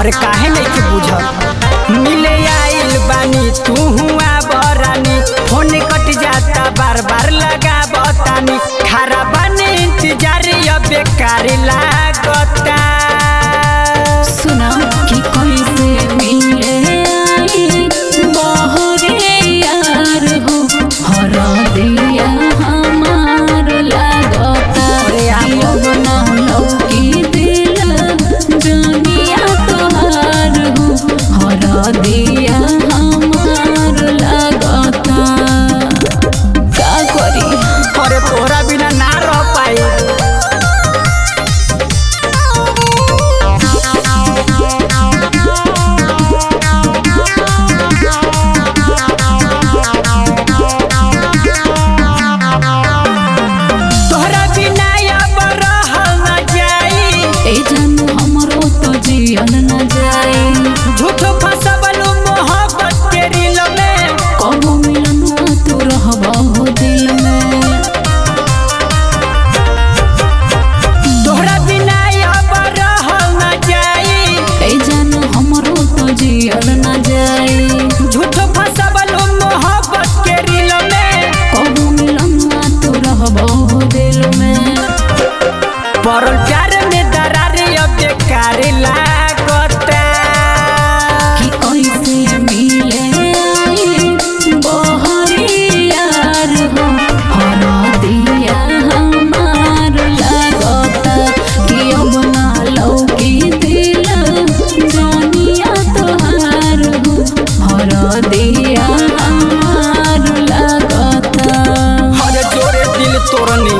अरे काहे नहीं के बुझल मिले आइल बानी तू हुआ बरानी फोन कट जाता बार बार लगा बतानी खारा बानी इंतजार अब बेकार लागता सुना कि कैसे मिले आई बहरे यार हो हरा दिया हमार लागता अरे आप- अब ना लौकी दिल जनिया तोहार हो हरा दिया हमार लागता का करी अरे तोरा बिना ना रह पाई तोहरा बिना अब रहल न जाई ए जानू हमरो तो जियल न जाए झूठ फसबलू मोहब्बत के रिल में कबो मिलनुआ तू रहबा हो दिल में तोहरा बिना अब रहल न जाई ए जानू हमरो तो जियल न जाए झूठ फसबलू मोहब्बत के रिल में कबो मिलनुआ तू रहबा हो दिल में परल प्यार में दरार अब बेकार लागता कि कैसे मिले आई बहरे यार हो हरा दिया हमार लागता कि अब ना लौकी दिल जानिया तोहार हो हरा दिया हमार लागता हर जोरे दिल तोड़नी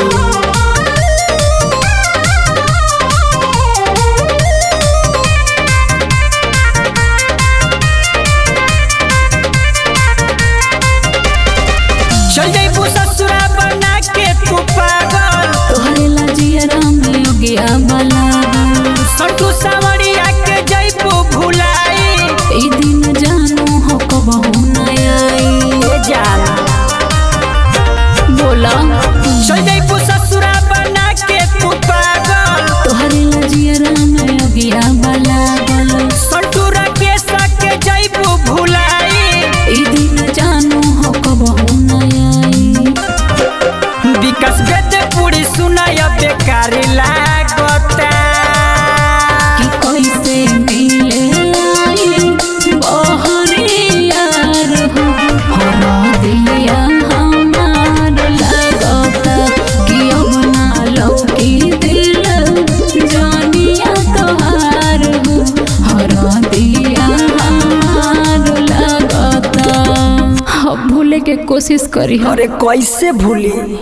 चल जइबू ससुरा बना के तू पागल तोहरे लाजिया में योगिया बला संतू सावरिया के जइबू भुलाई ई दिन जानू हो कबहू न आई ए जान बोला चल जइबू ससुरा बना के तू पागल तोहरे लाजिया में योगिया बला संतू राकेश के जइबू भुलाई ई दिन जानू हो कबहू न आई विकास गद पूरी सुनाय बेकार लागता कि कैसे मिले आई बहरे यार हो हरा दिया हमार लागता कि अब ना लौकी दिल जानिया तोहार हो हरा दिया हमार लागता अब भूले के कोशिश करी अरे कैसे भूली